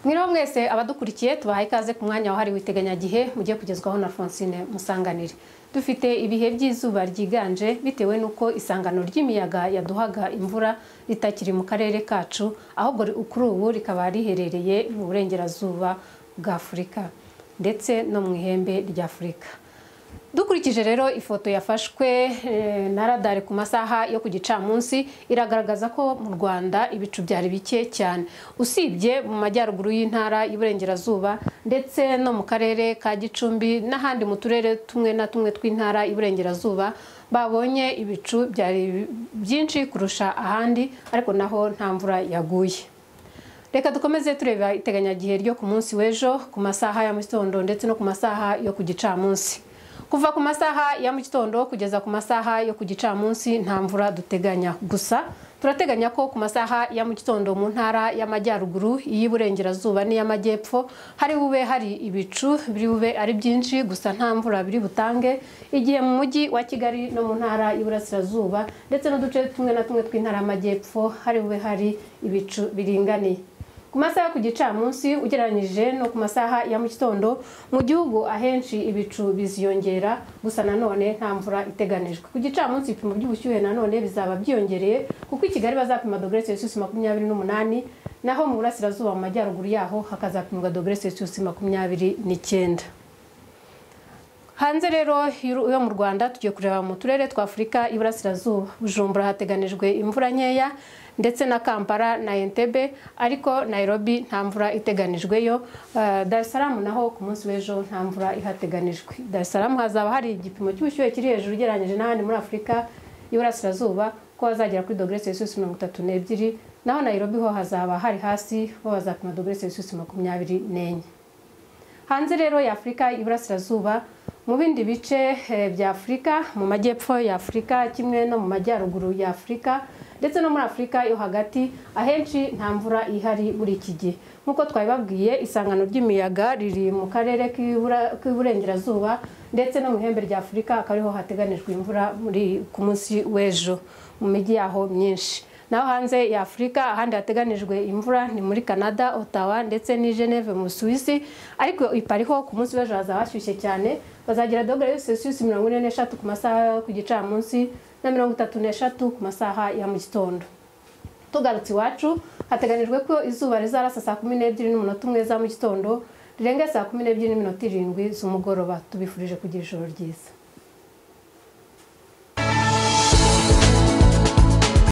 mwiriwe mwese abadukurikiye tubahaye ikaze ku mwanya wahariwe iteganyagihe mugiye kugezwaho na Francine Musanganire dufite ibihe by'izuba ryiganje bitewe n'uko isangano ry'imiyaga yaduhaga imvura ritakiri mu karere kacu ahubwo kuri ubu rikaba riherereye mu burengerazuba bwa afurika ndetse no mu ihembe rya afurika dukurikije rero ifoto yafashwe na radari ku masaha yo ku gicamunsi iragaragaza ko mu rwanda ibicu byari bike cyane usibye mu majyaruguru y'intara y'iburengerazuba ndetse no mu karere ka gicumbi n'ahandi mu turere tumwe na tumwe tw'intara y'iburengerazuba babonye ibicu byari byinshi kurusha ahandi ariko naho nta mvura yaguye reka dukomeze tureba iteganyagihe ryo ku munsi w'ejo ku masaha ya mu gitondo ndetse no ku masaha yo ku gicamunsi kuva ku masaha ya mu gitondo kugeza ku masaha yo ku gicamunsi nta mvura duteganya gusa turateganya ko ku masaha ya mu gitondo mu ntara y'amajyaruguru iy'iburengerazuba n'iy'amajyepfo hari bube hari ibicu biri bube ari byinshi gusa nta mvura biri butange igihe mu mujyi wa kigali no mu ntara y'iburasirazuba ndetse n'uduce tumwe na tumwe tw'intara y'amajyepfo hari bube hari ibicu biringaniye ku masaha yo ku gicamunsi ugereranyije no ku masaha ya mu gitondo mu gihugu ahenshi ibicu biziyongera gusa nanone nta mvura iteganijwe ku gicamunsi ibipimo by'ubushyuhe nanone bizaba byiyongereye kuko i kigali bazapima dogere celsius makumyabiri n'umunani naho mu burasirazuba mu majyaruguru yaho hakazapimwa dogere celsius makumyabiri n'icyenda hanze rero yo mu rwanda tugiye kureba mu turere twa afurika iburasirazuba bujumbura hateganijwe imvura nkeya ndetse na kampala na entebe ariko nairobi nta mvura iteganijweyo dar es salaam naho ku munsi w'ejo nta mvura ihateganijwe dar es salaam hazaba hari igipimo cy'ubushyuhe kiri hejuru ugereranyije n'ahandi muri afurika y'iburasirazuba ko hazagera kuri dogere celsius mirongo itatu n'ebyiri naho nairobi ho hazaba hari hasi bo bazapima dogere celsius makumyabiri n'enye hanze rero ya afurika y'iburasirazuba mu bindi bice bya afurika mu majyepfo ya afurika kimwe no mu majyaruguru ya afurika ndetse no muri afurika yo hagati ahenshi nta mvura ihari muri iki gihe nk'uko twabibabwiye isangano ry'imiyaga riri mu karere k'iburengerazuba ndetse no mu ihembe rya afurika akaba ariho hateganijwe imvura muri ku munsi w'ejo mu mijyi yaho myinshi naho hanze ya afurika ahandi hateganijwe imvura ni muri canada otawa ndetse ni geneve mu suwisi ariko ipariho ku munsi w'ejo hazaba hashyushye cyane bazagira dogere celsius mirongo ine n'eshatu ku masaha yo ku gicamunsi na mirongo itatu n'eshatu ku masaha ya mu gitondo tugarutse iwacu hateganijwe ko izuba rizarasa saa kumi n'ebyiri n'umunota umwe za mu gitondo rirenga saa kumi n'ebyiri n'iminota irindwi z'umugoroba tubifurije kugira ijoro ryiza